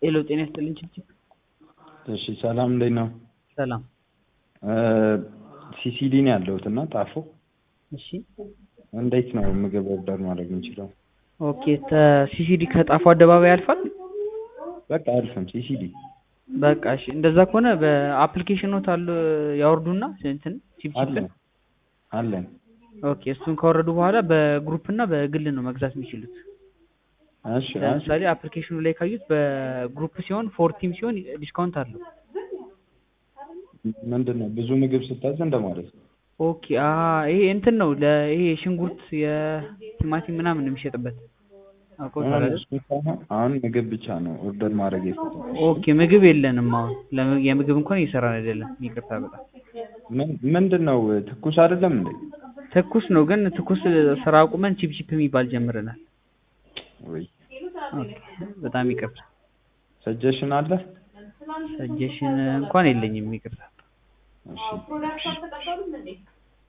ሄሎ ጤና ይስጥልኝ ችብችብ። እሺ ሰላም እንዴት ነው? ሰላም። ሲሲዲ ነው ያለሁት እና ጣፎ እሺ እንዴት ነው ምግብ ኦርደር ማድረግ የምችለው? ኦኬ ሲሲዲ ከጣፎ አደባባይ ያልፋል። በቃ አልፍም ሲሲዲ በቃ እሺ፣ እንደዛ ከሆነ በአፕሊኬሽኖት አሉ ያወርዱና እንትን ቺፕቺፕን አለን አለን። ኦኬ እሱን ካወረዱ በኋላ በግሩፕ እና በግል ነው መግዛት የሚችሉት። እሺ እሺ ለምሳሌ አፕሊኬሽኑ ላይ ካዩት በግሩፕ ሲሆን ፎርቲም ሲሆን ዲስካውንት አለው። ምንድን ነው ብዙ ምግብ ስታዝ እንደማለት ነው። ኦኬ አ ይሄ እንትን ነው ለይሄ ሽንኩርት የቲማቲም ምናምን የሚሸጥበት አውቀውታል አይደል? እሱ ሳይሆን አሁን ምግብ ብቻ ነው ኦርደር ማድረግ የፈለኩት። ኦኬ ምግብ የለንም አሁን ለምግ- የምግብ እንኳን እየሰራን አይደለም። ይቅርታ በጣም ምን- ምንድን ነው ትኩስ አይደለም እንዴ? ትኩስ ነው ግን ትኩስ ስራ አቁመን ቺፕ ቺፕ የሚባል ጀምረናል። ወይ ኦኬ በጣም ይቅርታ። ሰጀሽን አለ? ሰጀሽን እንኳን የለኝም ይቅርታ። እሺ